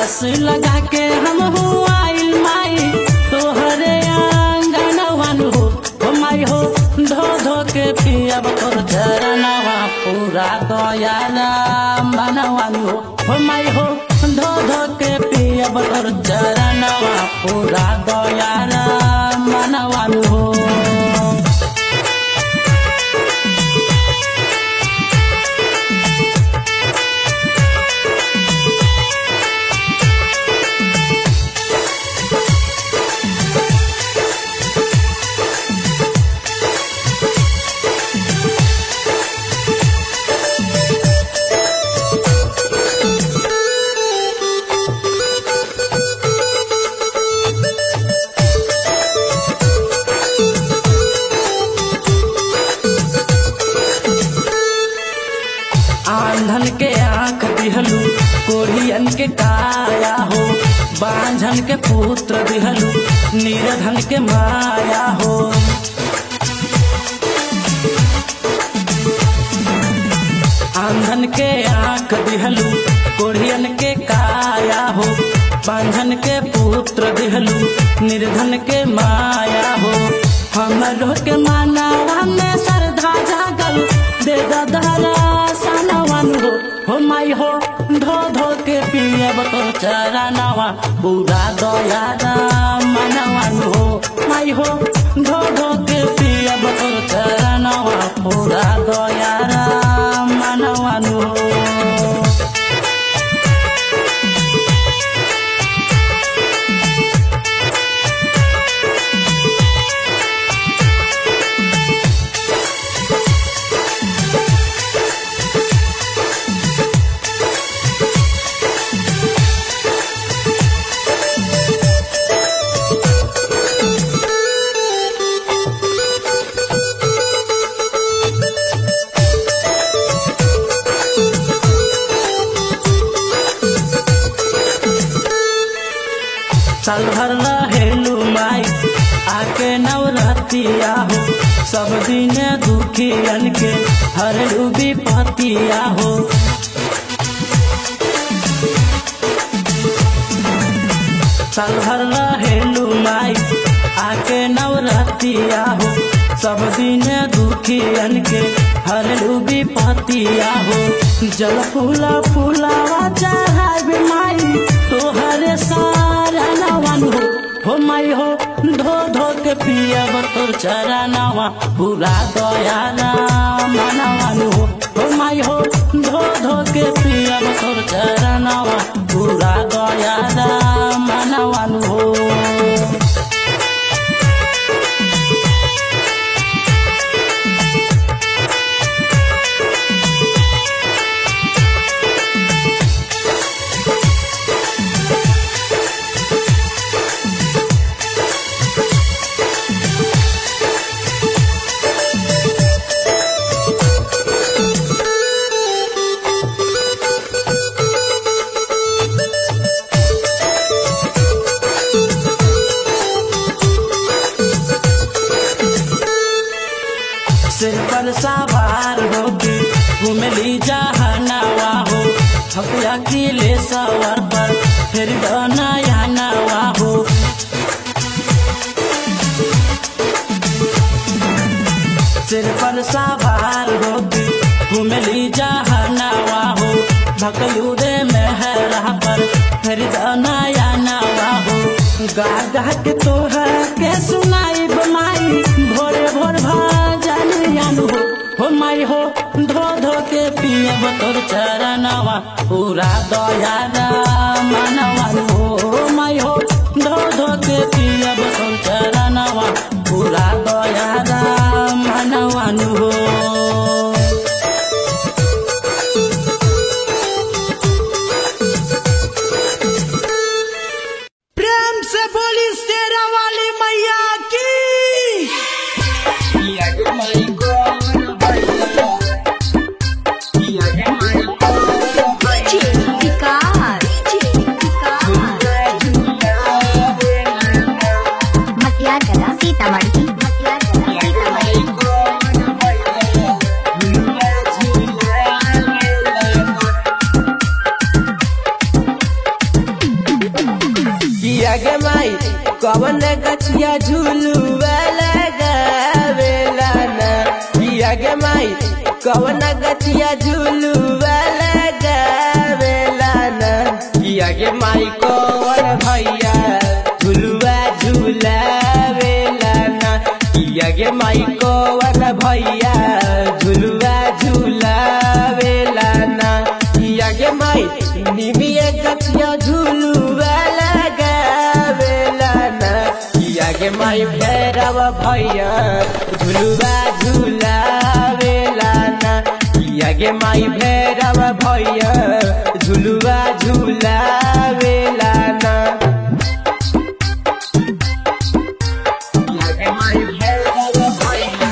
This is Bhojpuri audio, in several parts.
आस लगा के हम हो आइल माई तोहरे आंगनवान हो हो माई हो धो धो के पियब तोर चरणवा पूरा दयाला मनवान हो हो माई हो धो धो के पियब तोर चरणवा पूरा दयाला मनवान हो आंधन के आंख दिहलू कोढ़ियन के काया हो बांझन के पुत्र दिहलू नीरधन के माया हो आंधन के आंख दिहलू कोढ़ियन के काया हो बांझन के पुत्र दिहलू निर्धन के माया हो हमरो के मानवा में श्रद्धा जागल दे दहरा सनवन हो हो माई हो धो धो के पियब तो चरणवा पूरा दया मनवन हो माई हो धो धो के पियब तो चरणवा पूरा दया मनवन हो साल भर रहेलू माई आके नवरतिया हो सब दिन दुखियन के हर विपतिया हो साल भर रहेलू माई आके नवरतिया हो सब दिन दुखियन के हर विपतिया हो जल फूला फूलावा चढ़ाई माई तोहरे सारा नवन हो हो माई हो धो धो के पियब तोर चरणवा पूरा दयाला मनवन हो हो माई हो धो धो के पियब तोर चरणवा पूरा दयाला मनवन हो सिर पर सवार होके घुमली जहनावा हो हकिया किले सवार पर फिर नया नवा हो सिर पर सवार होके घुमली जहनावा हो भकलू रे मेहरा पर फिर नया नवा हो गा गा के तोहर के सुनाई बमाई भोरे भोर भजन यानु हो हो माई हो धो धो के पियब तोर चरणवा पूरा दया मनवन हो माई हो धो धो के पियब तोर चरणवा पूरा दया मनवन हो प्रेम से बोली शेरा वाली मैया की विकास कवन गछिया झुलुआ लगावेला ना किया गे माई कवन गछिया झुलुआ लगावेला ना किया गे माई कवन भैया झुलुआ झुलावेला ना किया गे माई कवन भैया झुलुआ झुलावेला ना किया गे माई निमिया गछिया झुलुआ लगावेला ना किया गे माई भैरव भैया झुलुआ झुलावेला ना किया गे माई भैरव भैया झुलुआ झुलावेला ना किया गे माई भैरव भैया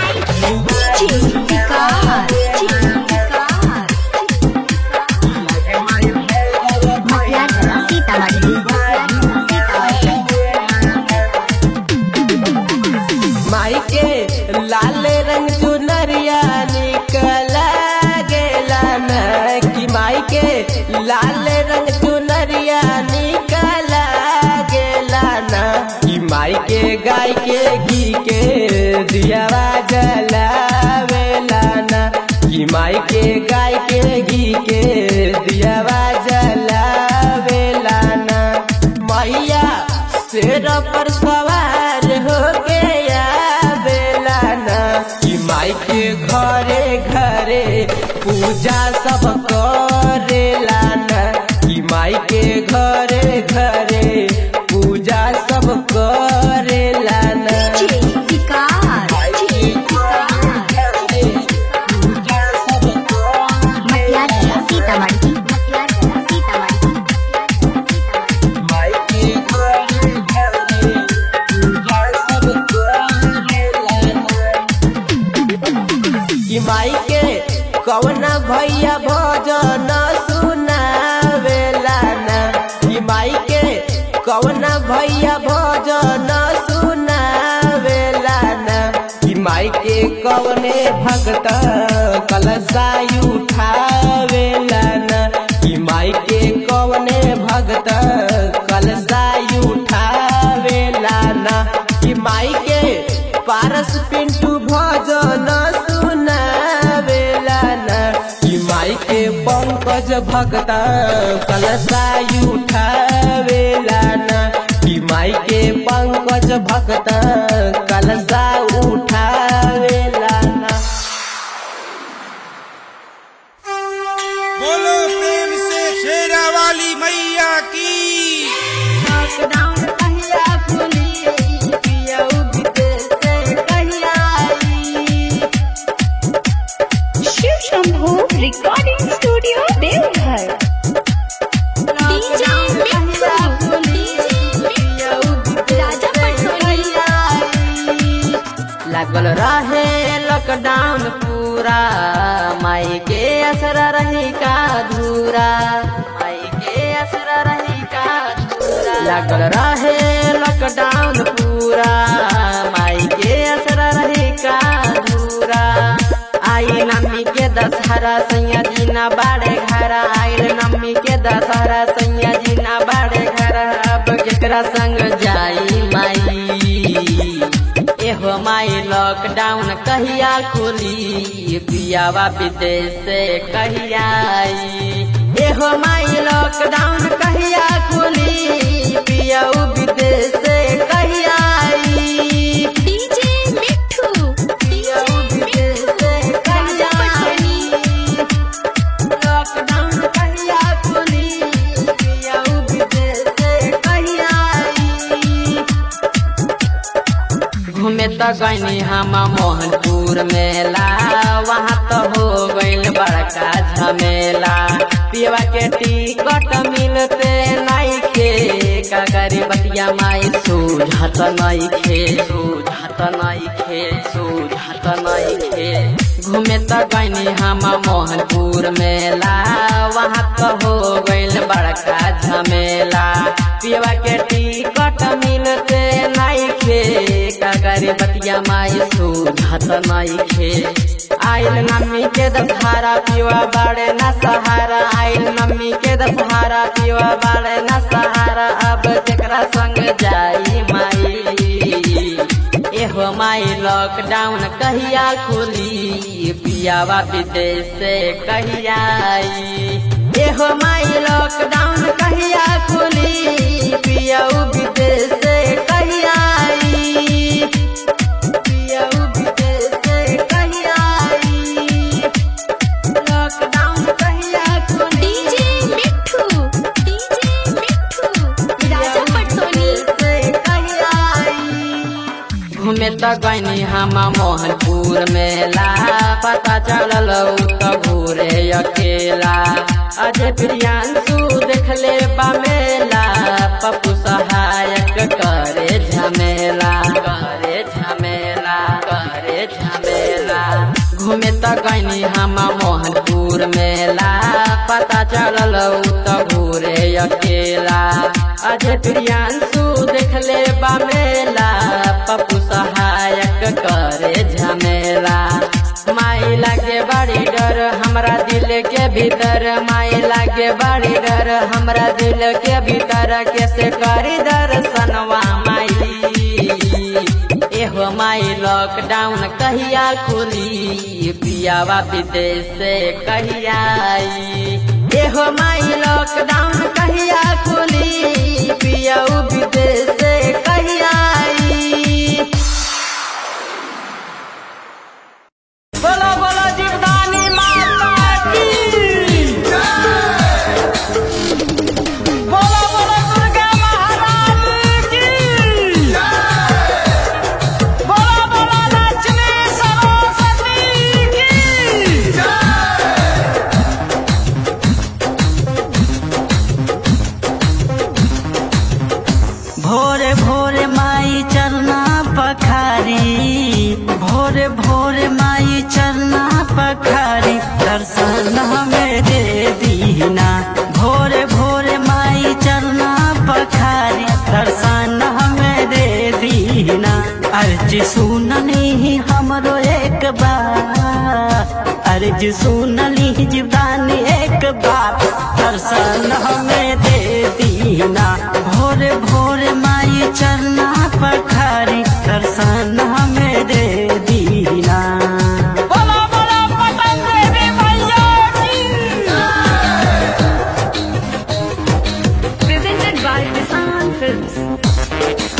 माई के लाल रंग चुनरिया निकला गेला न कि माई के लाल रंग चुनरिया निकला गेला न कि माई के गाय के घी के दियावा जलावेला न कि माई के गाय के घी के दियावा जलावेला न मैया शेर पर सवार होके आवेला ना कि माई के घरे घरे पूजा सब करेला ना कि माई के घरे घरे पूजा सब करेला ना माई के घरे घरे पूजा सब करेला माई के घरे घरे पूजा सब करेला कि माई के कवन भैया भजन सुनावेला ना कि माई के कवन भैया भजन सुनावेला ना कि माई के कवने भगत कलशाई उठावेला ना कि माई के कवने भगत कलशाई उठावेला ना कि माई के पारस पिंटू भजन सुनावेला ना कि माई के पंकज भगत कलशाई उठावेला ना कि माई के पंकज भगत कलशा उठावेला ना बोलो प्रेम से शेरा वाली मैया की Shiv Shambhu recording studio Deoghar DJ Mitthu Raja Patolia लागल रहे लॉकडाउन पूरा माई के असर रही का धूरा माई के असर रही का धूरा लागल रहे लॉकडाउन पूरा माई के असर रही का धूरा आई नमी के दशहरा सैया जीना बाड़े घर आइल नमी के दशहरा सैया जीना बाड़े घर अब केकरा संग जाई माई एहो माई लॉकडाउन कहिया खुली पियावा विदेश से कहिया आई एहो माई लॉकडाउन कहिया खुली पियाऊ विदेश से कहिया आई डीजे मिट्ठू पियाऊ विदेश से कहिया आई लॉकडाउन कहिया खुली पियाऊ विदेश से कहिया आई घूमे त गईनी हम मोहनपुर मेला वहाँ तो हो गईल बड़का झमेला पियवा के टिकट मिलते नहीं खे का करी बतिया माई सूझत नहीं खे सूझत नहीं खे सूझत नहीं खे घूमे त गईनी हम मोहनपुर मेला वहाँ तो हो गईल बड़का झमेला पियवा के टिकट मिलते नहीं खे का करे बतिया माई सूझत नहीं खे आइल नम्मी के दशहरा पिवा बड़े न सहारा आइल नम्मी के दशहरा सहारा पीवा बाड़े न सहारा अब जकरा संग जाई माई एहो माई लॉकडाउन कहिया खुली पियावा विदेश से कहिया आई एहो माई लॉकडाउन कहिया खुली पियाऊ विदेश से कहिया आई पियाऊ विदेश से कहिया आई लॉकडाउन कहिया खुली डीजे मिठू डीजे मिठू राजा पटोनी घूमे त गईनी हम मोहनपुर मेला पता चलल उ त घूरे अकेला अजय प्रियांशु देखले बा मेला पप्पू सहायक करे झमेला करे झमेला करे झमेला घूमे त गईनी हम मोहनपुर मेला पता चलल उ त घूरे अकेला अजय प्रियांशु देखले बा मेला पप्पू सहायक करे झमेला माई लागे बड़ी डर हमरा दिल के भीतर माई लागे बड़ी डर हमरा दिल के भीतर कैसे करी दर्शनवा माई एहो माई लॉकडाउन कहिया खुली पियावा विदेश से कहिया आई एहो माई लॉकडाउन कहिया खुली पियाऊ विदेश से कहिया आई बोलो बोलो जीवदानी माता की बोलो बोलो दुर्गा महारानी की बोलो बोलो लक्ष्मी सरस्वती की भोरे भोरे माई चरना पखारी भोरे भोरे माई चरना पखारी दर्शन हमें दे दीना भोरे भोरे माई चरना पखारी दर्शन हमें दे दीना अर्जी सुननी हमरो एक बार अर्जी सुनली जीवदानी एक बार दर्शन हमें दे दीना भोरे भोरे माई चरना पखारी दर्शन हमें दे दीना बोलो बोलो पतंग देवी मैया की presented by Kisan Films.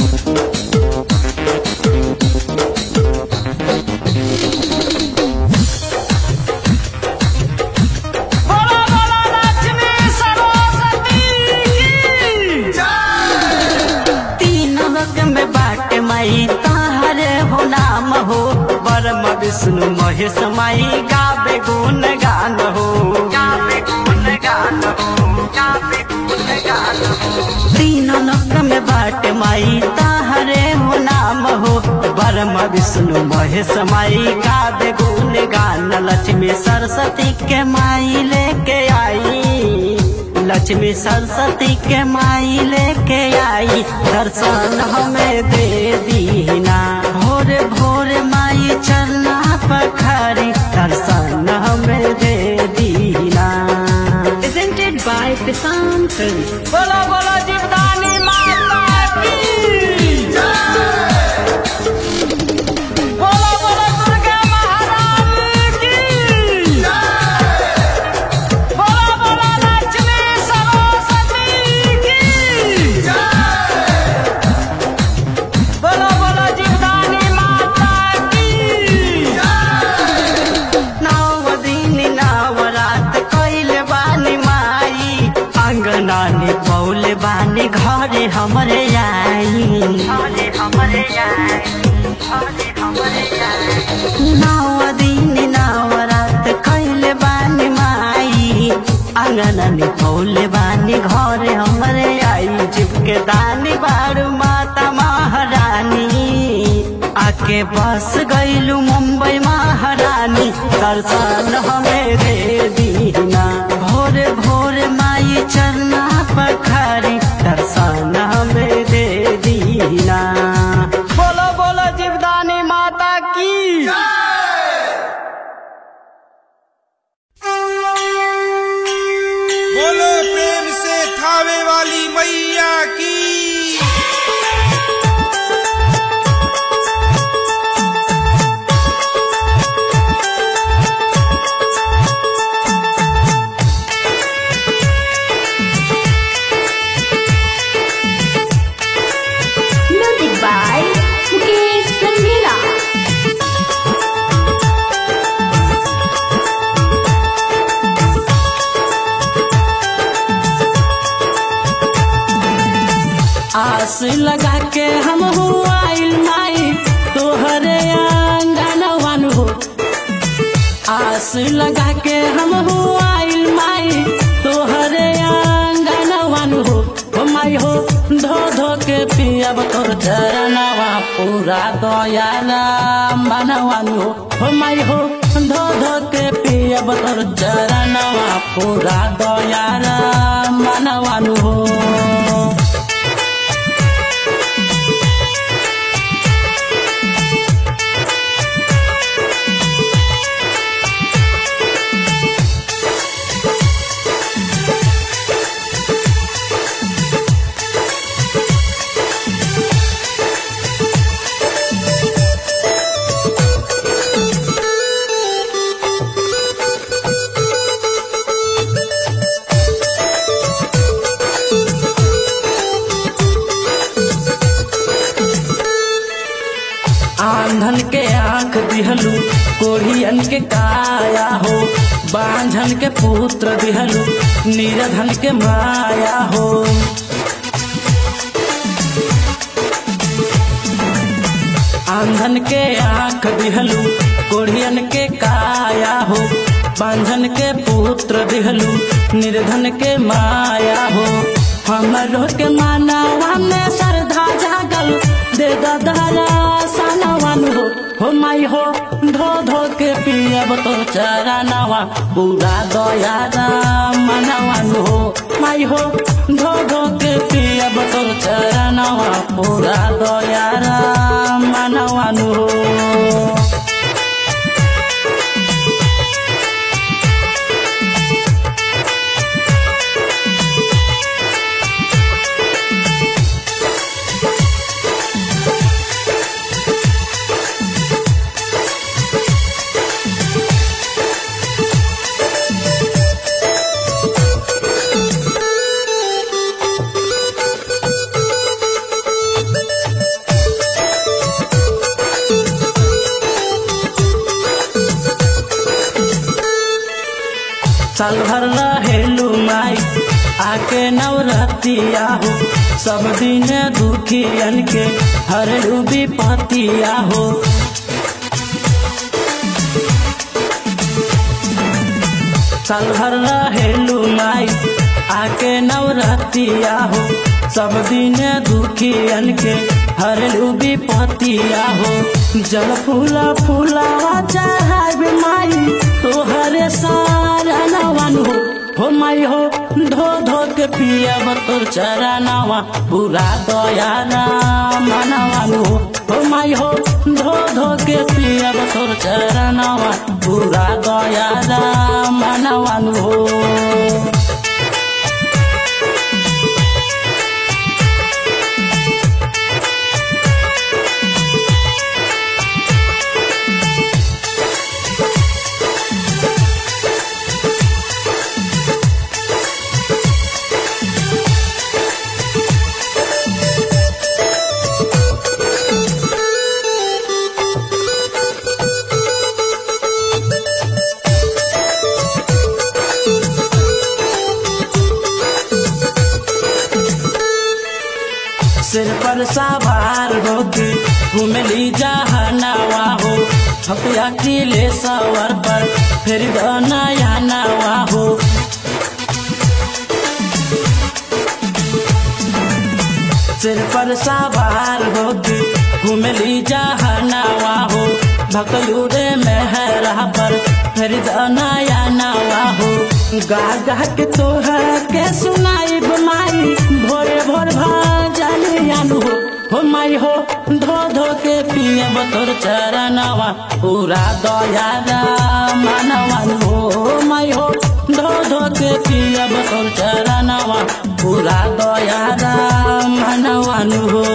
बोलो बोलो लक्ष्मी सरस्वती की तीन लोक में बाट माई ताहरे हो नाम हो बरम विष्णु महेश माई गावे गुण गान हो गावे गुण गान हो गावे गुण गान हो तीन लोक में बाट माई ताहरे हो नाम हो बरम विष्णु महेश माई गावे गुण गान लक्ष्मी सरस्वती के माई लेके आई लक्ष्मी सरस्वती के माई लेके आई दर्शन हमें दे दीना भोरे भोरे माई चरना पखारी दर्शन हमें दे दीना Presented by Kisan Films. बोलो बोलो जीवदानी माता की बोलो बोलो दुर्गा महारानी की बोलो बोलो लक्ष्मी सरस्वती की बोलो बोलो जीवदानी माता की नौ दिन नवरात कैले बानी माई अंगना ने पौले बानी घरे हमरे आई घरे हमरे आई घरे हमरे आई नौ दिन नवरात कैले बानी माई अंगना ने पौले बानी घरे हमरे आई जिबके दानी बारू माता महारानी आके बस गईलू मुंबई महारानी दर्शन हमें दे दीना भोरे भोरे माई चरना पखारी दर्शन हमें दे दीना बोलो बोलो जीवदानी माता की बोलो प्रेम थावे वाली मैया की Music by Mukesh Sandila. आस लगा के हम आइल माई तोहरे आंगनवन हो आस लगा के हम आइल माई तोहरे आंगनवन हो हो माई हो धो धो के पियब तोर चरणवा पूरा दयाला मनवन हो हो माई हो धो धो के पियब तोर चरणवा पूरा दयाला मनवन हो आंधन के आंख दिहलू कोढ़ियन के काया हो बांझन के पुत्र दिहलू नीरधन के माया हो आंधन के आंख दिहलू कोढ़ियन के काया हो बांझन के पुत्र दिहलू निर्धन के माया हो हमरो के मानवा में श्रद्धा जागल दे दहरा सनवन हो हो माई हो धो धो के पियब तो चरणवा पूरा दया मनवन हो माई हो धो धो के पियब तो चरणवा पूरा दया मनवन हो साल भर रहेलू माई आके नवरतिया हो सब दिन दुखियन के हरलू विपतिया हो साल भर रहेलू माई आके नवरतिया हो सब दिन दुखियन के हरलू विपतिया हो जल फूला फूलावा चाहब माई तोहरे सारा नवन हो हो माई हो धो धो के पियब तोर चरणवा पूरा दया मनवन हो हो माई हो धो धो के पियब तोर चरणवा पूरा दया मनवन हो सिर पर सवार होके घुमली जहनावा हो हपिया किले सवर पर फिर नया नवा हो सिर पर सवार होके घुमली जहनावा हो भकलू रे मेहरा पर फिर नया नवा हो गा गा के तोहर के सुनाई माई भोरे भोर भजनियानु हो हो माई हो धो धो के पियब तोर चरणवा पूरा दया मानवन हो माई हो धो धो के पियब तोर चरणवा पूरा दया मनवानु हो